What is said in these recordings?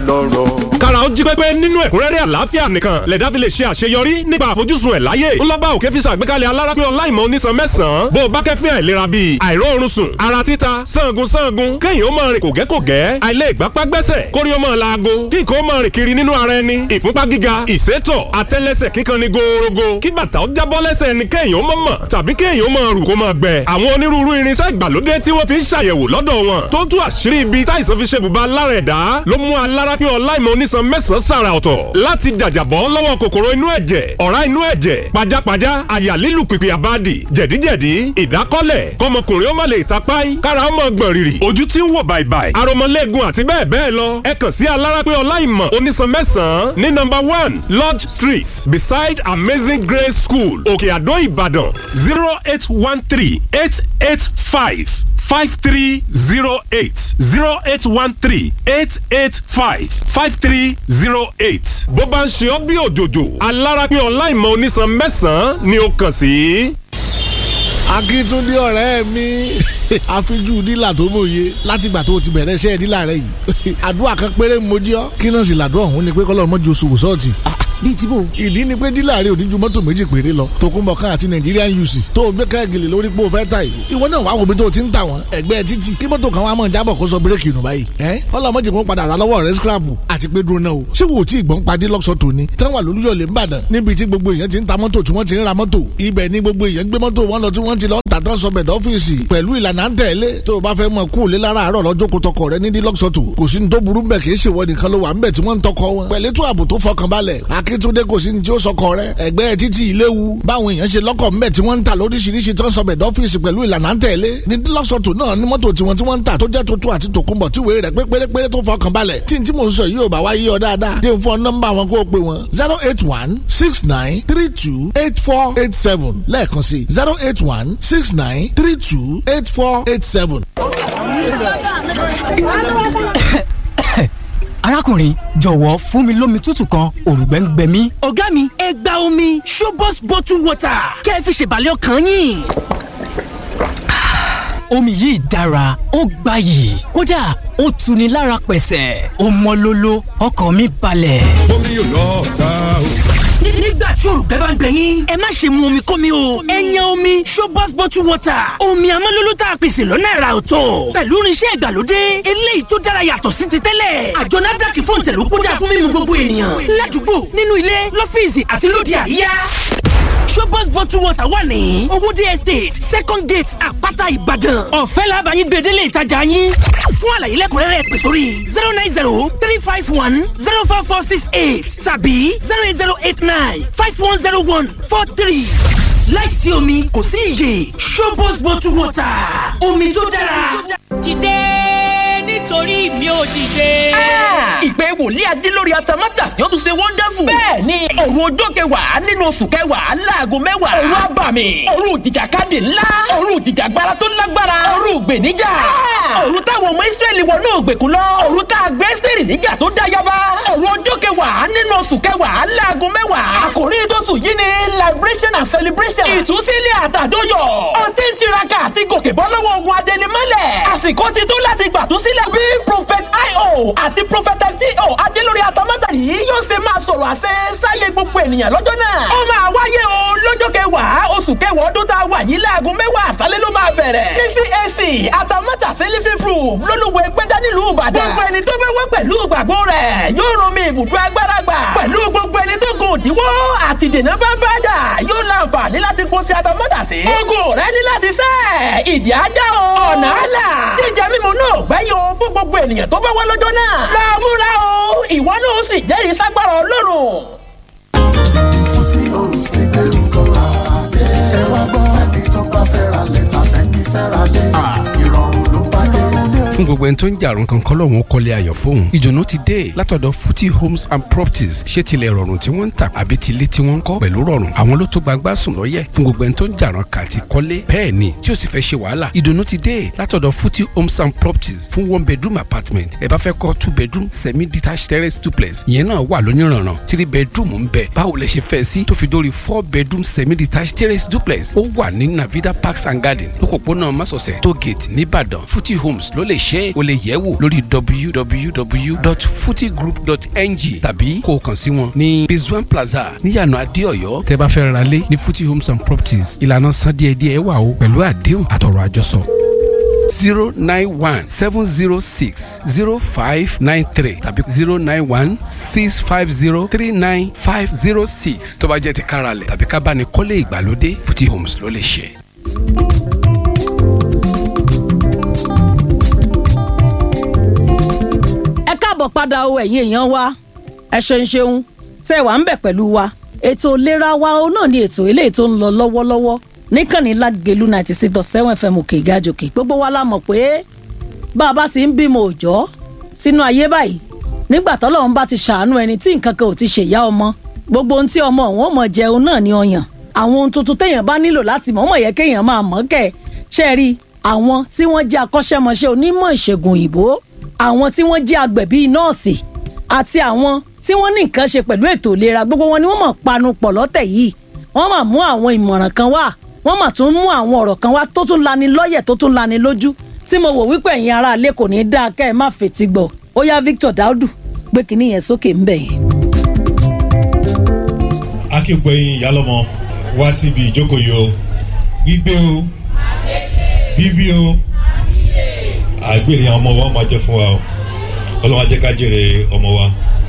lọ́rọ̀. kára ó jí pépé nínú ẹ̀kúnrẹ́rẹ́ àlàáfíà nìkan lẹ̀dá fi lè ṣe àṣeyọrí nípa àfojúsùn ẹ̀ láyé ńlọ́ba òkè fi ṣàgbékalẹ̀ alárápẹ́ ọláìmọ̀ onísan mẹ́sàn-án bó o bá kẹ́fín àìlera bíi àìróorun sùn ara títa sangun sangun kéèyàn ó máa rìn kògẹ́kògẹ́ àìlè ìgbápá gbẹ́sẹ̀ kórí ó máa laago kí nǹkan ó máa rìn kiri nínú ara ẹni ìfúnpá gíga ìsétọ̀ àtẹ́lẹsẹ̀ kíkan ni gòòrògò kí bàtà ó jábọ́ lẹ́sẹ̀ ni kéèyàn ó máa mọ̀ tàbí kéèyàn ó máa rù kó máa gbẹ àwọn onírúurú irinṣẹ́ ìgbàlódé tí wọ́n fi ń ṣàyẹ̀wò lọ́dọ̀ wọn tó tú àṣírí ibi táìsàn fi ṣe bùbá lára ẹ̀dá ló mú alárápẹ́ ọláìmọ̀ onísan mẹ́sàn-án sàrà ọ̀tọ̀ láti jàjàbọ́ lọ́wọ́ kòkòrò inú ẹ̀jẹ̀ ọ̀rá inú ẹ̀jẹ̀ pajápajá àyà lílù pìpì àbádì jẹ̀díjẹ̀dí ìdákọ́lẹ̀ kọmọkùnrin ó má lè tapáì kára ó mọ̀ gbọ̀n rìrì ojú tí ń wò bàìbàì aromọlẹ́gun àti bẹ́ẹ̀ bẹ́ẹ̀ lọ ẹ kàn sí alárápẹ́ ọláìmọ̀ onísan mẹ́sàn-án ní nọ́mbà one lodge street beside amazing grace school òkè àdó ìbàdàn zero eight one three eight eight five five three zero eight zero eight one three eight eight five five three zero eight. bó bá ń ṣe ọ́ bí òjòjò alárápẹ́ ọláìmọ̀ onísan mẹ́sàn-án ni ó kàn sí. akíntúndé ọ̀rẹ́ mi àfijú dílà tó mòye látìgbà tó ti bẹ̀rẹ̀ iṣẹ́ dílà rẹ yìí àdúrà kan péré mojí ọ́ kí náà sì làdúrà ọ̀hún ni pé kọ́lọ́ mọ́jú oṣù wòsọ́ọ̀tì bíi tí bò. ìdí ni pé dílà rẹ ò ní ju mọ́tò méjì péré lọ tòkunbọ̀ kan àti Nigerian UC tó o gbé káàgìlì lórí pé o fẹ́ ta yìí ìwọ náà wàá wo bí tó o ti ń tà wọ́n ẹgbẹ́ títì kí mọ́tò kan wàá mọ̀ jábọ̀ kó sọ bírèkì nù báyìí ẹ́ ọlọ́mọdé kan padà rà lọ́wọ́ rẹ scrapu àti pé dúró náà o ṣé wo tí ìgbọ́n padì lọ́sọ̀ tòní táwọn àlùyọ̀lẹ̀ ń bàdàn níbi tí gbogbo èèyàn ti ń ta mọ́tò tí wọ́n ti ń ra mọ́tò ibẹ̀ ni gbogbo èèyàn gbé mọ́tò wọn lọ tí wọ́n ti lọ tà tán sọbẹ̀ dọ́fíìsì pẹ̀lú ìlànà ń tẹ̀lé tó o bá fẹ́ mọ kú òlé lára àárọ̀ lọ́jọ́ kó tọkọ rẹ nídìí lọ́sọ̀tò kò sí ní tó burú bẹ̀ kì í ṣèwọ nìkan ló wà ń bẹ̀ tí wọ́n ń tọkọ wọn pẹ̀lú ètò ààbò tó fọkànbalẹ̀ akíntúndé kò sí ní tí ó sọkọ rẹ ẹgbẹ́ títí ìléwu báwọn èèyàn ṣe lọ́kọ̀ ńbẹ̀ tí wọ́n ń tà lóríṣiríṣi tó ń sọ bẹ̀dọ̀ ọ́fíìsì pẹ̀lú ìlànà ń tẹ̀lé ní lọ́sọ̀tò náà ní mọ́tò tiwọn tí wọ́n ń tà tó jẹ́ tuntun àti tòkunbọ̀ tí wèé rẹ̀ pé pérépéré tó fọkàn balẹ̀ tí n tí mò ń sọ yìí ò bá wá yí ọ dáadáa dé fún nọ́mbà wọn kó o pè wọn zero eight one six nine three two eight four eight seven lẹ́ẹ̀kan sí zero eight one six nine three two eight four eight seven. arákùnrin jọ̀wọ́ fún mi lómi tútù kan òrùngbẹ́ ń gbẹ mí. ọ̀gá mi ẹ gba omi Shobos bottle water kẹ́ ẹ fi ṣèbàlẹ̀ ọkàn yín. omi yìí dára ó gbayì kódà ó tuni lára pẹ̀sẹ̀ ó mọ́ lóló ọkàn mi balẹ̀. omi yóò lọ ta o. nígbà tí òrùngbẹ́ bá ń gbẹ yín ẹ má ṣe mu omi kómi o ẹ yan omi Shobos bottle water omi amọ́lóló tá a pèsè lọ́nà ẹ̀rà ọ̀tọ̀ pẹ̀lú irinṣẹ́ ìgbàlódé eléyìí tó dára yàtọ̀ sí ti tẹ́lẹ̀ àjọ NAFDAC fún ìtẹ̀lú kódà fún mímu gbogbo ènìyàn ládùúgbò nínú ilé lọ́fíìsì àti lóde àríyá Shobos bottle water wà ní owóde estate second gate àpáta ìbàdàn ọ̀fẹ́ làbàyìn gbèdélé ìtajà yín fún àlàyé lẹ́kùnrẹ́rẹ́ pè sórí zero nine zero three five one zero four four six eight tàbí zero eight zero eight nine five one zero one four three láìsí omi kò sí iyè Shobos bottle water omi tó dára. dìde nítorí mi ò dìde. ìpè wòlíì ajílórí atamátà yóò tún ṣe wonderful. bẹ́ẹ̀ ni òru ọjọ́ kẹwàá nínú oṣù kẹwàá láago mẹ́wàá. òru abàmì òru ìjìjàkadì ńlá òru ìjìjàgbara tó lágbára òru ìgbèníjà. òru táwọn ọmọ ìsírẹ́lì wọnú ògbèkùn lọ òru tá a gbé sírì níjà tó dá yaba. òru ọjọ́ kẹwàá nínú oṣù kẹwàá láago mẹ́wàá. àkòrí tóṣù yìí ni liberation and celebration. ìtúsílẹ̀ àtàdóyọ̀. ó ti ń tiraka àti gòkè bọ́ lọ́wọ́ ogun adẹnimọ́lẹ̀. àsìkò ti tó láti gbàtúsílẹ̀ bí prophet io àti prophet sto adélórí atamátàrí yóò ṣe máa sọ̀rọ̀ àṣẹ sáyé gbogbo ènìyàn lọ́jọ́ náà. ó máa wáyé o lọ́jọ́ kẹwàá oṣù kẹwàá ọdún tá a wà yìí láago mẹ́wàá àṣálẹ́ ló máa bẹ̀rẹ̀. ní cac atamátàsí living proof lólùwẹ̀ gbẹ́dá nílùú ìbàdàn. gbogbo ẹni tó bẹ́ wá pẹ̀lú ìgbàgbọ́ rẹ̀ yóò rún mi ibùdó agbára gbà. pẹ̀lú gbogbo ẹni tó gùn òdiwọ́ àti dènà bá bá dà yóò láǹfààní láti kó sí atamátàsí. ogun rẹ ní láti sẹ́ ìdí ajá o. ọ̀nà àlà jíjẹ mímu náà gbẹ́yìn o fún gbogbo ènìyàn tó bá wá lọ́jọ́ náà. láàmúra o ìwọ náà ó sì jẹ́rìí ságbára ọlọ́run. fún tí o sì gbé nǹkan àdé. ẹ wá gbọ́ ẹni tó bá fẹ́ ra lẹ́tà ẹni fẹ́ ra lé. ìrọ̀rùn ló bá dé. fún gbogbo ẹni tó ń jàrún kankan lọ́wọ́n kọ́lé ayọ̀ fóun ìdùnnú ti dé látọ̀dọ̀ futi homes and properties ṣé tilẹ̀ rọrùn tí wọ́n ń tà àbí tilé tí wọ́n ń kọ́ pẹ̀lú rọrùn àwọn ló tó gbagbá sùn lọ́yẹ̀ fún gbogbo ẹni tó ń jàrún kà àti kọ́lé bẹ́ẹ̀ ni tí ó sì fẹ́ ṣe wàhálà ìdùnnú ti dé látọ̀dọ̀ futi homes and properties fún one bedroom apartment ẹ bá fẹ́ kọ́ two bedroom semi detached terrace duplex ìyẹn náà wà lóníranran three bedroom ń bẹ báwo lẹ ṣe fẹ́ sí tó fi dórí four bedroom semi detached terrace duplex ó wà ní navida parks and garden lókòpónà masọ̀sẹ̀ tó gate nìbàdàn futi homes ló lè ṣe ṣe o lè yẹ̀ wò lórí www.futigroup.ng tàbí kó o kàn sí wọn ní Rizwan Plaza níyànà Adéọ̀yọ́ tẹ́ bá fẹ́ ra lé ní Futi Homes and Properties ìlànà san díẹ̀díẹ̀ wà o pẹ̀lú àdéhùn àtọ̀rọ̀ àjọsọ zero nine one seven zero six zero five nine three tàbí zero nine one six five zero three nine five zero six tó bá jẹ́ ti káralẹ̀ tàbí ká bá ní kọ́lé ìgbàlódé Futi Homes ló lè ṣe. ẹ káàbọ̀ padà o ẹ̀yin èèyàn wa ẹ ṣeun ṣeun tẹ́ ẹ wà ń bẹ̀ pẹ̀lú wa ètò ìlera wa o náà ni ètò eléyìí tó ń lọ lọ́wọ́lọ́wọ́ níkànnì lágẹ̀lú ninety six dot seven fm òkè ìgájòkè gbogbo wa la mọ̀ pé bá a bá sì ń bímọ òòjọ́ sínú ayé báyìí nígbà tọ́lọ́run bá ti ṣàánú ẹni tí nǹkan kan ò ti ṣèyá ọmọ gbogbo ohun tí ọmọ òun ò mọ̀ jẹun náà ni ọyàn àwọn ohun tuntun téèyàn bá nílò láti mọ̀ ọ́ mọ̀ yẹ kéèyàn máa mọ̀ kẹ́ ṣe rí àwọn tí wọ́n jẹ́ akọ́ṣẹ́mọṣẹ́ onímọ̀ ìṣègùn òyìnbó àwọn tí wọ́n jẹ́ agbẹ̀bí nọ́ọ̀sì àti àwọn tí wọ́n ní nǹkan ṣe pẹ̀lú ètò ìlera gbogbo wọn ni wọ́n mọ̀ panu pọ̀ lọ́tẹ̀ yìí wọ́n mà mú àwọn ìmọ̀ràn kan wá wọ́n mà tún mú àwọn ọ̀rọ̀ kan wá tó tún lani lọ́yẹ̀ tó tún lani lójú tí mo wò wípé ẹ̀yin ará ilé kò ní í dáa kẹ́ ẹ má fetí gbọ́ ó yá Victor Daudu gbé kinní yẹn sókè ńbẹ̀ yẹn. akígbẹ̀yìn ìyálọ́mọ wá síbi ìjókòó yìí o gbígbé o bíbí o àgbèrè àwọn ọmọ wa máa jẹ fún wa o ọlọ́wọ́n ajẹ́ ká jèrè ọmọ wa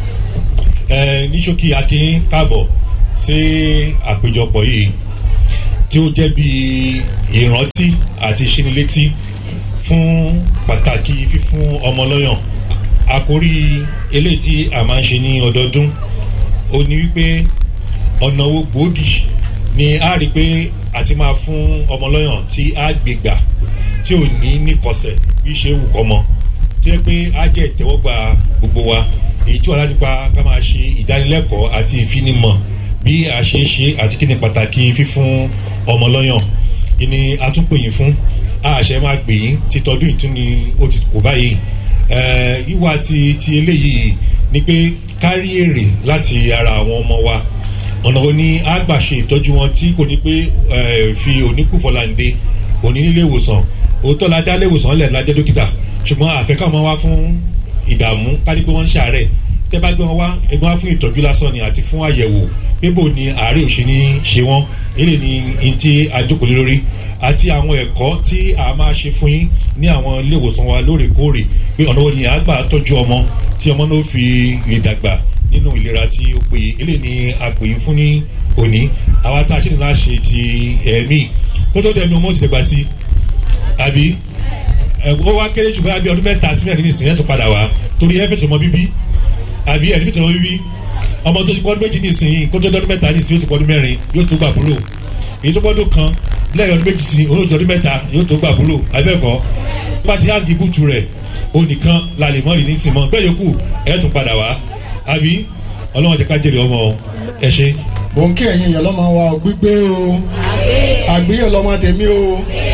ẹ ní ṣókí akin káàbọ̀ sí àpéjọpọ̀ yìí tí ó jẹ́ bí ìrántí àti ìṣínilétí fún pàtàkì fífún ọmọ lọ́yàn àkórí eléyìí tí a máa ń ṣe ní ọdọọdún ó ní wípé ọ̀nà owó gbòógì ni a rí pé àti máa fún ọmọ lọ́yàn tí a gbé gbà tí ò ní níkọsẹ̀ bí ṣe wù kọ́ mọ́ tó yẹ pé á jẹ́ ìtẹ́wọ́gbà gbogbo wa èyí tí wà láti pa ká máa ṣe ìdánilẹ́kọ̀ọ́ àti ìfinimọ̀ bí a ṣe ń ṣe àti kí ni pàtàkì fífún ọmọ lọ́yàn ìní atúnpèyìn fún àṣẹ máa gbè yín títọ́dún ìtún ni ó ti kò báyìí ìwà ti ti eléyìí ni pé kárí èrè láti ara àwọn ọmọ wa ọ̀nà wo ni a gbà ṣe ìtọ́jú wọn tí kò ní pé fi oníkùfọ̀láǹde òní nílé ìwòsàn òótọ́ la dá léwòsàn lẹ̀ lájẹ́ dókítà ṣùgbọ́n àfẹ́ká wọn wá fún ìdààmú kárí pé wọ́n ń ṣàárẹ̀ tẹ́ bá gbé wọn wá ẹgbẹ́ wá fún ìtọ́jú lásán ni àti fún àyẹ̀wò pébò ni àárẹ̀ òṣè ní ṣe wọ́n èlé ni n tí a jókòó lé lórí àti àwọn ẹ̀kọ́ tí a máa ṣe fún yín ní àwọn ilé ìwòsàn wa lóòrèkóòrè pé ọ̀nà wo ni a gbà tọ́jú ọmọ tí ọmọ náà fi lè dàgbà nínú ìlera tí ó péye èlé ni a pè yín fún ní òní àwa tá a ṣe ní láṣẹ ti ẹ̀mí kó tó dẹnu ọmọ ti dàgbà sí àbí ó wá kéré jù bá bí ọdún mẹ́ta sí mẹ́rin nìsín ẹ̀ tó padà wá torí ẹ fẹ̀tọ̀ ọmọ bíbí àbí ẹ̀ fẹ̀tọ̀ ọmọ bíbí ọmọ tó ti pọ́dún méjì nìsín kó tó dọ́dún mẹ́ta nìsín yóò tó pọ́dún mẹ́rin yóò tó gbà búrò èyí tó pọ́dún kan lẹ́yìn ọdún méjì sí olóòtú ọdún mẹ́ta yóò tó gbà búrò abẹ́ẹ̀kọ́ bá ti hági bútu rẹ̀ onìkan la lè mọ́ ìní sìn mọ́ bẹ́ẹ̀ yòókù ẹ̀ tún padà wá àbí ọlọ́wọ́n ti ká jèrè ọmọ ẹ ṣe. mò ń kí ẹ̀yin ìyá lọ́mọ wa gbígbé o àgbéyẹ̀ lọ́mọ tèmi o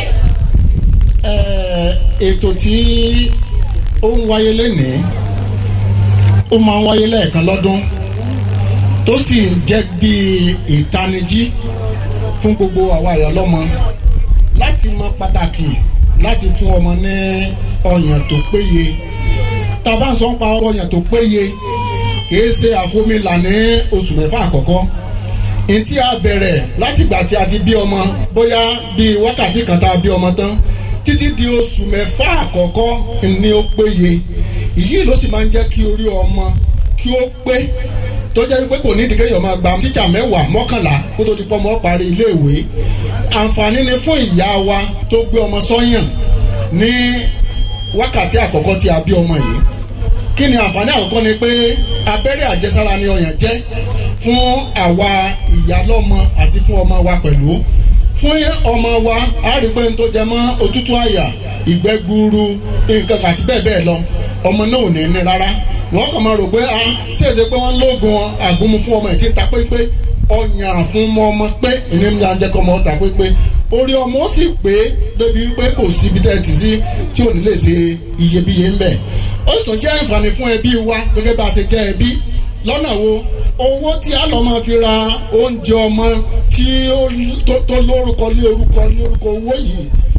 ètò tí ó ń wáyé lénìí ó máa ń wáyé lẹ́ẹ̀kan lọ́dún tó sì ń jẹ́ bí ìtanijí fún gbogbo àwa ìyá lọ́mọ láti mọ pàtàkì láti fún ọmọ ní ọyàn tó péye tá a bá ń sọ ń pa ọyàn tó péye kìí ṣe àfomìlà ní oṣù mẹ́fà àkọ́kọ́ ntí a bẹ̀rẹ̀ látìgbà tí a ti bí ọmọ bóyá bíi wákàtí kan tá a bí ọmọ tán títí di oṣù mẹ́fà àkọ́kọ́ ni ó péye èyí ló sì máa ń jẹ́ kí orí ọmọ kí ó pé tó jẹ́ pé kò ní ìdíkẹ́ yọ̀ máa gba tíṣà mẹ́wàá mọ́kànlá kó tó di pọ́ ọmọ parí iléèwé àǹfààní ni fún ìyá wa tó gbé ọmọ sọ́yàn ní wákàtí àkọ́kọ́ tí a bí ọmọ yìí kí ni àǹfààní àkọ́kọ́ ni pé abẹ́rẹ́ àjẹsára ni ọyàn jẹ́ fún àwa ìyálọ́mọ àti fún ọmọ wa pẹ̀lú fún ọmọ wa a rí pé n tó jẹ mọ́ òtútù àyà ìgbẹ́ gbuuru nǹkan àti bẹ́ẹ̀ bẹ́ẹ̀ lọ ọmọ náà ò ní ní rárá wọ́n kàn máa rò pé a ṣèṣe pé wọ́n lóògùn àgúnmu fún ọmọ ìtì ta pépé ọyàn fún ọmọ pé ìní ní ajẹ́kọ̀ ọmọ ta pépé orí ọmọ ó sì pé débi pé kò síbi tẹ́ ẹ ti sí tí ò ní lè ṣe iyebíye ńbẹ̀ ó sì tún jẹ́ àǹfààní fún ẹbí wa gẹ́gẹ́ bá a ṣe jẹ́ ẹbí lọ́nà wo owó tí a lọ́ máa fi ra oúnjẹ ọmọ tí ó tó lórúkọ lé orúkọ lé orúkọ owó yìí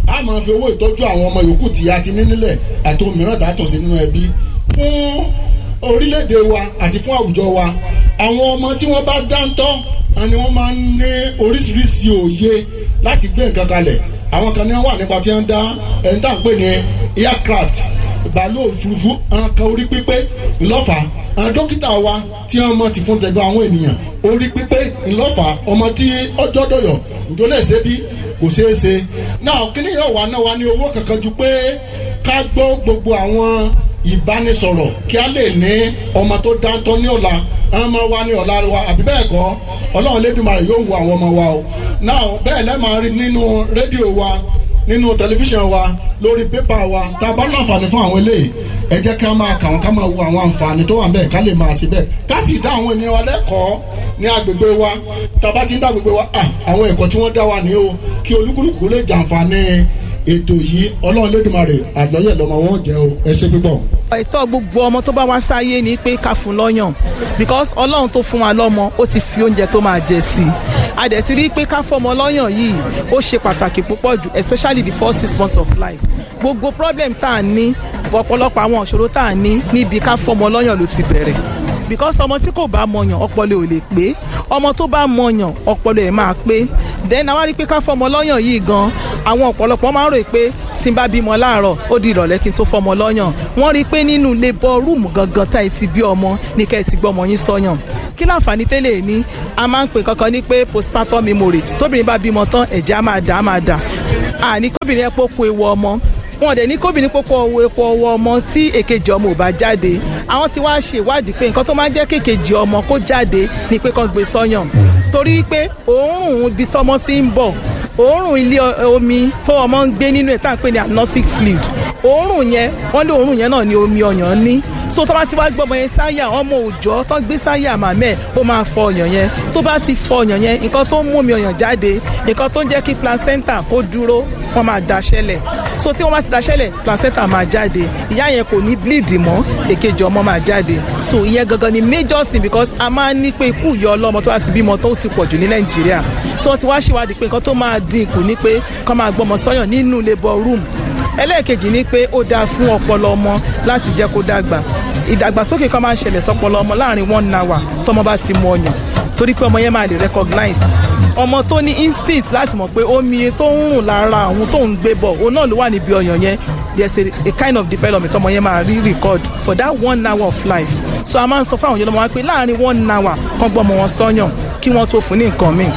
a máa fi owó ìtọ́jú àwọn ọmọ yòókù tí a ti ní nílẹ̀ àti òmíràn dàtọ̀ sí nínú ẹbí fún orílẹ̀-èdè wa àti fún àwùjọ wa àwọn ọmọ tí wọ́n bá dáńtọ́ ni wọ́n máa ń ní oríṣiríṣi òye láti gbé nǹkan kalẹ̀ àwọn kan ní wọ́n wà nípa tí wọ́n dá ẹni tá à ń pè ní aircraft bàálù òfurufú àwọn kan orí pípé ńlọ́fà àwọn dókítà wa tí wọ́n mọ̀ ti fún tẹ̀dọ̀ àwọn ènìyàn orí pípé ńlọ́fà ọmọ tí ọjọ́ dọ̀yọ̀ ǹjọ́ lè ṣe bí kò ṣeé ṣe náà kíní yóò wá náà wá ní owó kankan ju pé ká gbọ́ gbogbo àwọn ìbánisọ̀rọ̀ kí a lè ní ọmọ tó dáńtọ́ ní ọ̀la àwọn ọmọ wa ní ọ̀la wa àbí bẹ́ẹ̀ kọ́ ọlọ́run lẹ́dùnmarè yóò wo àwọn ọmọ wa o náà bẹ́ẹ̀ lẹ́ẹ̀ máa rí nínú rédíò wa nínú tẹlifíṣàn wa lórí pépà wa tá a bá láǹfààní fún àwọn eléyìí ẹ jẹ́ ká máa kà wọ́n ká máa wo àwọn àǹfààní tó wà ń bẹ̀ ká lè máa ṣe bẹ́ẹ̀ ká sì dá àwọn ènìyàn wa lẹ́kọ̀ọ́ ní agbègbè wa tá a bá ti ń dá agbègbè wa àwọn ẹ̀kọ́ tí wọ́n dá wa ní o kí olúkúlùkù lè jàǹfààní ètò yìí ọlọ́run lẹ́dùnmarè àlọ́yẹ̀ lọ́mọ wọn jẹ́ o ẹ ṣe pípọ̀. ẹ̀tọ́ gbogbo ọmọ tó bá wá sáyé ni pé ká fún lọ́yàn because ọlọ́run tó fún wa lọ́mọ ó ti fi oúnjẹ tó máa jẹ sí i a dẹ̀ ti rí i pé ká fọmọ lọ́yàn yìí ó ṣe pàtàkì púpọ̀ jù especially the first six months of life gbogbo problem tá a ní ọ̀pọ̀lọpọ̀ àwọn ìṣòro tá a ní níbi ká fọmọ lọ́yàn ló ti bẹ̀rẹ̀ because ọmọ tí kò bá mọyàn ọpọlọ ò lè pé ọmọ tó bá mọyàn ọpọlọ ẹ̀ máa pé then àwa rí i pé ká fọmọ lọ́yàn yìí gan àwọn ọ̀pọ̀lọpọ̀ máa ń rò pé tí n bá bímọ láàárọ̀ ó di ìrọ̀lẹ́ kí n tó fọmọ lọ́yàn wọ́n rí i pé nínú labour room gangan tá ẹ ti bí ọmọ ní kẹ́ ẹ ti gbọ́ ọmọ yín sọ́yàn kí láǹfààní tẹ́lẹ̀ ní a máa ń pè kankan ní pé postpartum hemorrhage tóbìnrin bá bímọ tán ẹ̀jẹ̀ á máa dà á máa dà àní kóbìnrin ẹ pópó ewu ọmọ wọn dẹ̀ ní kóbìnrin pópó epo ọwọ́ ọmọ tí èkejì ọmọ ò bá jáde àwọn tí wàá ṣe ìwádìí pé nǹkan tó máa ń jẹ́ kékejì ọmọ kó jáde ni pé kán gbé sọ́yàn torí pé òórùn ibi tọ́mọ ti ń bọ̀ òórùn ilé omi tó ọmọ ń gbé nínú ẹ̀ tá à ń pè ní amniotic fluid òórùn yẹn wọ́n lé òórùn yẹn náà ní omi ọyàn ní so tó bá ti wá gbọ́mọ yẹn sáyà ọmọ òòjọ́ tó gbé sáyà màmẹ́ ó máa fọ ọyàn yẹn tó bá ti fọ ọyàn yẹn nǹkan tó ń mú omi ọyàn jáde nǹkan tó ń jẹ́ kí placenta kó dúró wọ́n máa daṣẹ́lẹ̀ so tí wọ́n bá ti daṣẹ́lẹ̀ placenta máa jáde ìyá yẹn kò ní bleed mọ́ èkejì ọmọ máa jáde so ìyẹn gangan ni major thing because a máa ń ní pé ikú ìyá ọlọ́mọ tó bá ti bímọ tó ti pọ̀ jù ní nàìjíríà so wọ́n ti wá ṣèwádìí pé nǹkan tó máa dín kù ni pé kọ́ máa gbọ́mọ sọ́yàn nínú labour room ẹlẹ́ẹ̀kejì ni pé ó dáa fún ọpọlọ ọmọ láti jẹ́ kó dàgbà ìdàgbàsókè kan máa ń ṣẹlẹ̀ sọpọlọ ọmọ láàrin one hour tọmọ bá ti mu ọyàn torí pé ọmọ yẹn máa lè recognize ọmọ tó ní instinct láti mọ̀ pé omi tó ń rùn lára òun tó ń gbé bọ̀ òun náà ló wà níbi ọyàn yẹn there's a, a kind of development ọmọ yẹn máa rí record for that one hour of life so a máa ń sọ fún àwọn yẹn lọ́mọ wa pé láàrin one hour kan gbọ́ ọmọ wọn sọ́yàn kí wọ́n tó fún ní nǹkan míì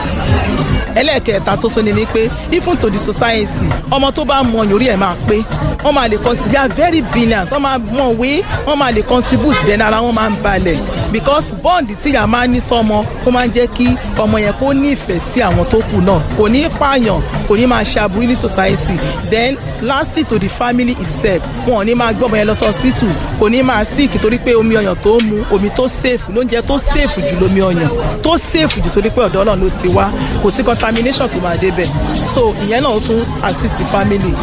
ẹlẹ́ẹ̀kẹta tó sọ ni ni pé even to the society ọmọ tó bá mọ ọyàn orí ẹ̀ máa pé wọ́n máa lè contribute they are very brilliant wọ́n máa mọ̀ wé wọ́n máa lè contribute then ara wọn máa ń balẹ̀ because bond tí ìyá máa ń ní sọmọ ó máa ń jẹ́ kí ọmọ yẹn kó ní ìfẹ́ sí àwọn tó kù náà kò ní pààyàn kò ní máa ṣe aburú ní society then lastly to the family itself wọn ò ní máa gbọ́ ọmọ yẹn lọ sí hospital kò ní máa sick torí pé omi ọyàn tó mu omi tó safe lóúnjẹ tó safe jù lómi ọyàn tó safe jù torí pé ọ̀dọ́ ọlọ́run ló ti wá kò sí contamination tó máa débẹ̀ so ìyẹn náà tún assist family.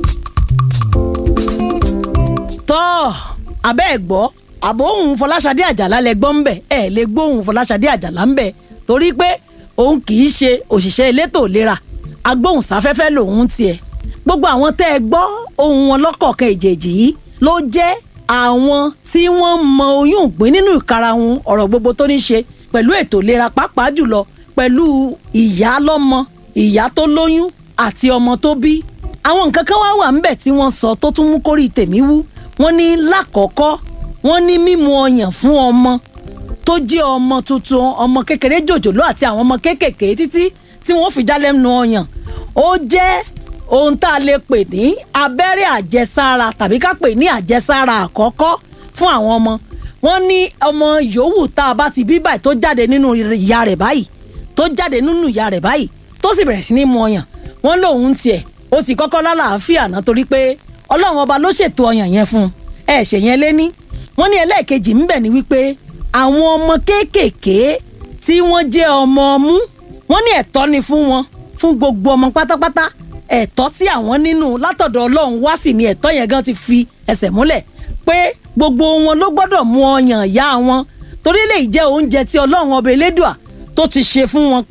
tọ́ abẹ́ ẹ̀ gbọ́ àbò òun fọláṣadé àjàlá lẹ gbọ́ ńbẹ̀ ẹ̀ lè gbóhùn fọláṣadé àjàlá ńbẹ̀ torí pé òun kì í ṣe òṣìṣẹ́ elétò ìlera agbóhùnsáfẹ́fẹ́ lòun tiẹ̀ gbogbo àwọn tẹ́ ẹ gbọ́ ohun wọn lọ́kọ̀ọ̀kan ìjèjì yìí ló jẹ́ àwọn tí wọ́n mọ oyún ìgbín nínú ìkarahun ọ̀rọ̀ gbogbo tó ní ṣe pẹ̀lú ètò ìlera pàápàá jùlọ pẹ̀lú ìyá lọ́mọ ìyá tó lóyún àti ọmọ tó bí àwọn nǹkan kan wá wà ńbẹ̀ tí wọ́n sọ tó tún mú kórìí tèmi wú wọ́n ní lákọ̀ọ́kọ́ wọ́n ní mímu ọyàn fún ọmọ tó jẹ́ ọmọ tuntun ọmọ kékeré jòjòló àti àwọn ọmọ kéékèèké títí tí wọ́n fi jálẹ́nu ọyàn ó jẹ́ ohun tá a lè pè ní abẹ́rẹ́ àjẹsára tàbí ká pè ní àjẹsára àkọ́kọ́ fún àwọn ọmọ wọ́n ní ọmọ yòówù tá a bá ti bí báyìí tó jáde nínú ìyá rẹ̀ báyìí tó jáde nínú ìyá rẹ̀ báyìí tó sì bẹ̀rẹ̀ sí ní mu ọyàn wọ́n lòun tiẹ̀ ó sì kọ́kọ́ lálàáfíà náà torí pé ọlọ́run ọba ló ṣètò ọyàn yẹn fún un ẹ ṣe yẹn lé ní wọ́n ní ẹlẹ́ẹ̀kejì ńbẹ̀ ni wípé àwọn ọmọ kéékèèké tí wọ́n jẹ́ ọmọ ọmú wọ́n ní ẹ̀tọ́ ni fún wọn fún gbogbo ọmọ pátápátá ẹ̀tọ́ tí àwọn nínú látọ̀dọ̀ ọlọ́run wá sì ni ẹ̀tọ́ yẹn gan ti fi ẹsẹ̀ múlẹ̀ pé gbogbo wọn ló gbọ́dọ̀ mu ọyàn ìyá wọn torí lè jẹ́ oúnjẹ tí ọlọ́run ọba elédùà tó ti ṣe fún wọn pé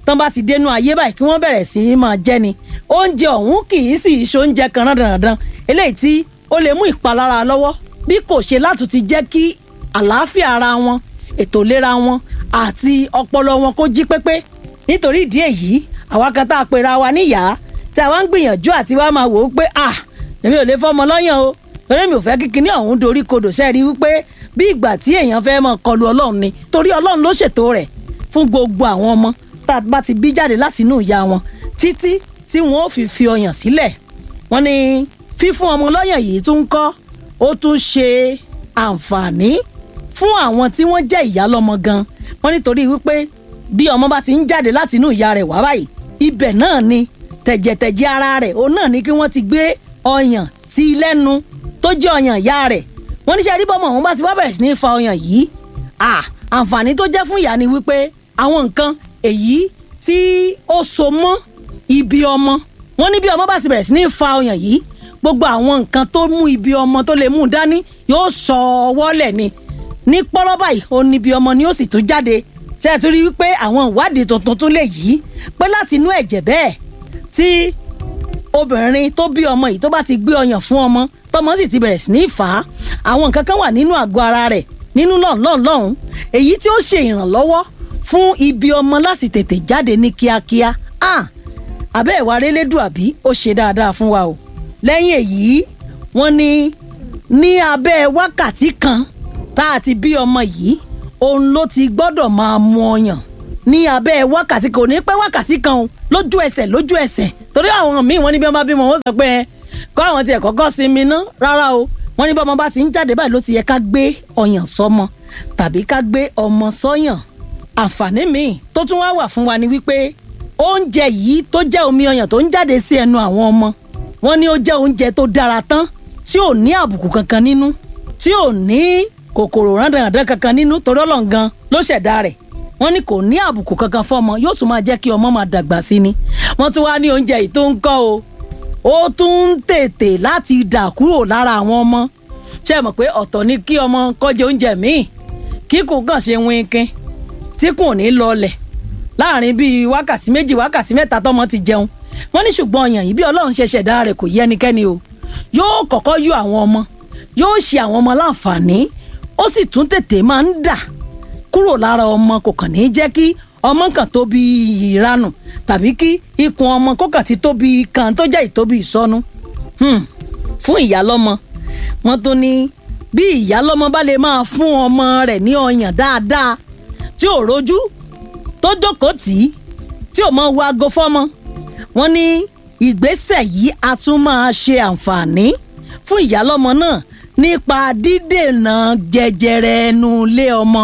tán bá ti dénú ayé báyìí kí wọ́n bẹ̀rẹ̀ sí í máa jẹ ni oúnjẹ ọ̀hún kì í sì í ṣe oúnjẹ kan dandan eléyìí tí ó lè mú ìpalára lọ́wọ́ bí kò ṣe láti ti jẹ́ kí àlàáfíà ara wọn ètò ìlera wọn àti ọpọlọ wọn kó jí pépé nítorí ìdí èyí àwa kan tá a pera wa níyàá tí a wá ń gbìyànjú àti wá máa wò ó pé ah èmi ò lè fọmọ lọ́yàn o torí mi ò fẹ́ kíkiní ọ̀hún dorí kodò sẹ́ẹ̀rí wípé bí ìgbà tí èèyàn fẹ́ mọ̀ kọlu ọlọ́run ni torí ọlọ́run ló ṣètò rẹ̀ fún gbogbo àwọn ọmọ tá a bá ti bí jáde láti inú ìyá wọn títí tí wọn ò fi fi ọyàn sílẹ̀ wọ́n ní fífún ọmọ lọ́yàn yìí tún ń kọ́ ó tún ṣe àǹfààní fún àwọn tí wọ́n jẹ́ ìyá lọ́mọ gan wọ́n nítorí wípé bí ọmọ bá ti ń jáde láti inú ìyá rẹ̀ wá báyìí ibẹ̀ náà ni tẹ̀jẹ̀tẹ̀jẹ̀ ara rẹ̀ òun náà ni kí wọ́n ti gbé ọyàn sí i lẹ́nu tó jẹ́ ọyàn ìyá rẹ̀ wọ́n ní sẹ́rí bọ́mọ̀ òun bá ti wá bẹ̀rẹ̀ sí ní fa ọyàn yìí àǹfààní tó jẹ́ fún ìyá ni wípé àwọn nǹkan èyí tí ó so mọ́ ibi ọmọ wọ́n ní bí ọmọ bá ti bẹ̀rẹ̀ sí ní fa ọyàn yìí gbogbo àwọn nǹkan tó mú ibi ọmọ tó lè mú dání yóò sọ ọwọ́ lẹ̀ ni ní pọ́rọ́ báyìí ó ní ibi ọmọ ni ó sì tún jáde ṣe é tún rí wípé àwọn ìwádìí tuntun tún lè yí pé láti inú ẹ̀jẹ̀ bẹ́ẹ̀ tí obìnrin tó bí ọmọ yìí tó bá ti gbé ọyàn fún ọmọ tọmọ sì ti bẹ̀rẹ̀ sí ní fà á àwọn nǹkan kan wà nínú àgọ́ ara rẹ̀ nínú lọ́nlọ́n lọ́hùn èyí tí ó ṣe ìrànlọ́wọ́ fún ibi ọmọ láti tètè jáde ní kíákíá àbẹ́ ìwà relédùn àbí ó ṣe dáadáa fún wa o lẹ́yìn èyí wọ́n ní ní abẹ́ wákàtí kan tá a ti bí ọmọ yìí òun ló ti gbọ́dọ̀ máa mu ọyàn ní abẹ́ wákàtí kan ò ní pẹ́ wákàtí kan o lójú ẹsẹ̀ lójú ẹsẹ̀ torí àwọn míì wọ́n ní bí wọ́n bá bímọ wọ́n sọ pé kọ́ àwọn tiẹ̀ kọ́kọ́ sinmi ná rárá o wọ́n ní bọ́mọ bá ti ń jáde báyìí ló ti yẹ ká gbé ọyàn sọ́mọ tàbí ká gbé ọmọ sọ́yàn àǹfààní míì tó tún wá wà fún wa ni wípé oúnjẹ yìí tó jẹ́ omi ọyàn tó ń jáde sí ẹnu àwọn ọmọ wọ́n ní ó jẹ́ oúnjẹ tó dára tán tí ò ní àbùkù kankan nínú tí ò ní kòkòrò rándàndàn kankan nínú torí ọlọ́ngan ló ṣẹ̀dá rẹ̀ wọ́n ní kò ní àbùkù kankan fọ́mọ yóò tún máa jẹ́ kí ọmọ máa dàgbà sí ni wọ́n tún wá ní oúnjẹ yìí tó ń kọ́ o ó tún ń tètè láti dà kúrò lára àwọn ọmọ ṣe mọ̀ pé ọ̀tọ̀ ni kí ọmọ kọ́jẹ oúnjẹ míì kí kò kàn ṣe wínkín tí kò ní lọlẹ̀ láàrin bíi wákàtí méjì wákàtí mẹ́ta tọmọ ti jẹun wọ́n ní ṣùgbọ́n ọyàn yìí bí ọlọ́run ṣe ṣẹ̀dá rẹ̀ kò yẹ ẹnikẹ́ni o yóò kọ́kọ́ yọ àwọn ọmọ yóò ṣe àwọn ọmọ láǹfààní ó sì tún tètè máa ń dà kúrò lára ọmọ kò kàn ní jẹ́ kí ọmọ kan tóbi ìranù tàbí kí ikùn ọmọ kó kàn ti tóbi kan tó jẹ́ ìtóbi ìsọnù fún ìyálọ́mọ wọ́n tún ní bí ìyálọ́mọ bá lè máa fún ọmọ rẹ̀ ní ọyàn dáadáa tí ò rojú tó jókòó tì í tí ò mọ wo aago fọ́mọ wọ́n ní ìgbésẹ̀ yìí a tún máa ṣe àǹfààní fún ìyálọ́mọ náà nípa dídènà jẹjẹrẹ ẹnu ilé ọmọ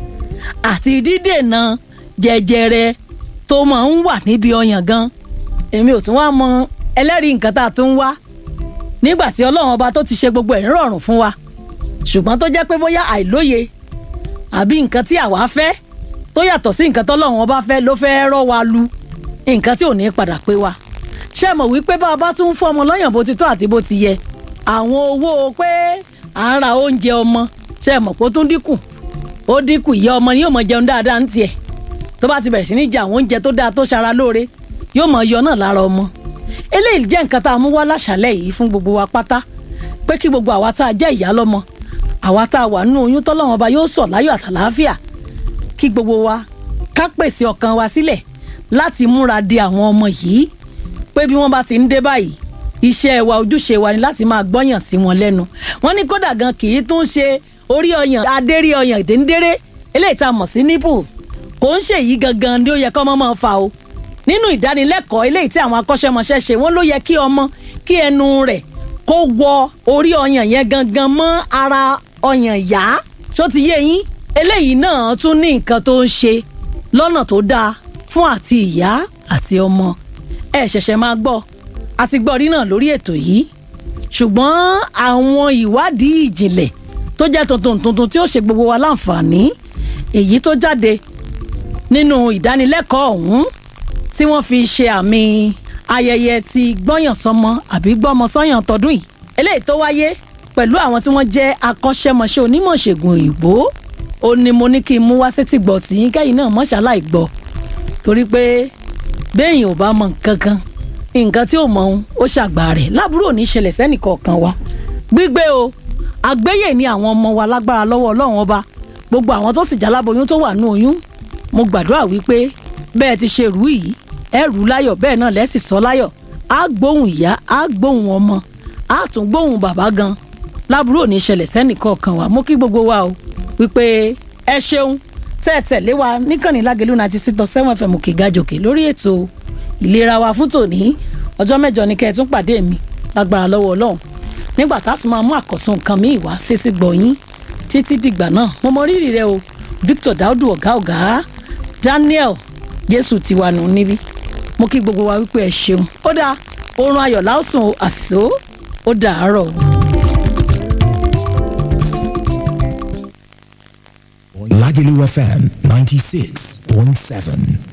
àti dídènà jẹjẹrẹ tó máa ń wà níbi ọyàn gan èmi ò tún wá mọ ẹlẹ́rìí nǹkan tá a tún wá nígbà tí ọlọ́run ọba tó ti ṣe gbogbo ẹ̀ rọrùn fún wa ṣùgbọ́n tó jẹ́ pé bóyá àìlóye àbí nǹkan tí àwa fẹ́ tó yàtọ̀ sí nǹkan tọ́lọ́run ọba fẹ́ ló fẹ́ rọ́ wa lu nǹkan tí ò ní padà pé wa ṣé mọ̀ wípé bá a bá tún fún ọmọ lọ́yàn bó ti tọ́ àti bó ti yẹ àwọn owó pé à ń ra oúnjẹ ọmọ ṣé mọ̀ pé ó tún dínkù ó dínkù ìyá ọmọ ni yóò mọ jẹun dáadáa ń tiẹ̀ tó bá ti bẹ̀rẹ̀ sí ní jẹ àwọn oúnjẹ tó dáa tó ṣara lóore yóò mọ yọ náà lára ọmọ eléyìí jẹ́ nǹkan tá a mú wá láṣálẹ̀ yìí fún gbogbo wa pátá pé kí gbogbo àwa tá a jẹ́ ìyá lọ́mọ àwa tá a wà nínú oyún tọ́lọ́wọ́n ọba yóò sọ̀ láyọ̀ àtàlàáfíà kí gbogbo wa ká pèsè ọkàn wa sílẹ̀ láti múra de àwọn ọmọ yìí pé bí wọ́n bá ti ń dé báyìí iṣẹ́ wa ojúṣe wa ni láti máa gbọ́yàn sí wọn lẹ́nu wọ́n ní kódà gan kì í tún ṣe orí ọyàn adérí ọyàn déńdéré eléyìí tá a mọ̀ sí nipples kò ń ṣèyí gangan ni ó yẹ kọ́ ọmọ máa fa o nínú ìdánilẹ́kọ̀ọ́ eléyìí tí àwọn akọ́ṣẹ́mọṣẹ́ ṣe wọ́n ló yẹ kí ọmọ kí ẹnu rẹ̀ kó wọ orí ọyàn yẹn gangan mọ́ ara ọyàn yá tó ti yé yín eléyìí náà tún ní nǹkan tó ń ṣe lọ́nà tó dáa fún àti ìyá àti ọmọ ẹ ṣẹ̀ṣẹ̀ máa gbọ́ a ti gbọ́ rí náà lórí ètò yìí ṣùgbọ́n àwọn ìwádìí ìjìnlẹ̀ tó jẹ́ tuntun tuntun tí ó ṣe gbogbo wa láǹfààní èyí tó jáde nínú ìdánilẹ́kọ̀ọ́ ọ̀hún tí wọ́n fi ṣe àmì ayẹyẹ ti gbọ́yànsọ́mọ àbí gbọ́mọsọ́yàn tọdún yìí eléyìí tó wáyé pẹ̀lú àwọn tí wọ́n jẹ́ akọ́ṣẹ́mọṣẹ́ onímọ̀ ìṣègùn òyìnbó ó ní mo ní kí n mú wá sétí gbọ́ tí yín kẹ́yìn náà mọ́ṣáláì gbọ́ torí pé béèyàn ò bá mọ nǹkan kan nǹkan tí ò mọ ohun ó ṣàgbà rẹ̀ lábúrò ní ìṣẹ̀lẹ̀ sẹ́nìkọ̀ọ̀kan wa gbígbé o àgbéyè ni àwọn ọmọ wa lágbára lọ́wọ́ ọlọ́run ọba gbogbo àwọn tó sì jáláboyún tó wà ní oyún mo gbàdúrà wípé bẹ́ẹ̀ ti ṣe rú yìí ẹ rú láyọ̀ bẹ́ẹ̀ náà lẹ́sì sọ láyọ̀ á gbóhùn ìyá á gbóhùn ọmọ á tún gbóhùn bàbá gan lábúrò ní ìṣẹ̀lẹ̀ sẹ́nìkọ̀ọ̀kan wa mo kí gbogbo wa o wípé ẹ ṣeun tẹ́ ẹ tẹ̀lé wa níkànnì lágẹ̀lú ninety six dot seven fm òkè gàjòkè lórí ètò ìlera wa fún tòní ọjọ́ mẹ́jọ ni kẹ́ ẹ tún pàdé mi lágbára lọ́wọ́ ọlọ́run nígbà tá a tún máa mú àkọ́sùn nǹkan míì wá sétí gbọ̀nyín títí dìgbà náà mo mọ rírì rẹ o victor daudu ọ̀gá ọ̀gá daniel jésù tiwa nù níbí mo kí gbogbo wa wípé ẹ ṣeun ó dáa oorun ayọ̀ láòsùn o àṣìṣó ó dàárọ̀ o. Lagelu FM 96.7.